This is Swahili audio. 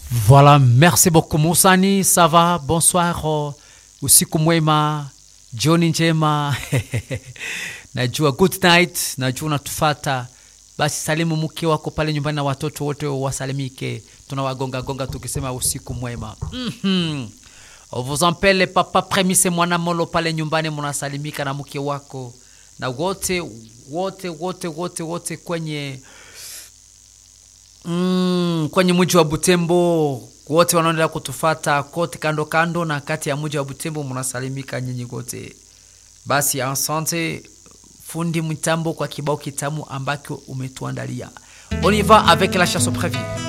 Voilà, merci beaucoup Musani, ça va? Bonsoir, oh, usiku mwema, jioni njema najua good night, najua unatufata. Basi salimu mke wako pale nyumbani na watoto wote wasalimike, tunawagonga gonga tukisema usiku mwema. mm-hmm. Vous ampele papa Premise mwana molo pale nyumbani, munasalimika na mke wako na wote wote wote wote wote kwenye mm, kwenye mji wa Butembo wote wanaendelea kutufata kote kando kando na kati ya mji wa Butembo, mnasalimika nyinyi wote. Basi asante fundi mitambo kwa kibao kitamu ambacho umetuandalia. On y va avec la chanson prévue.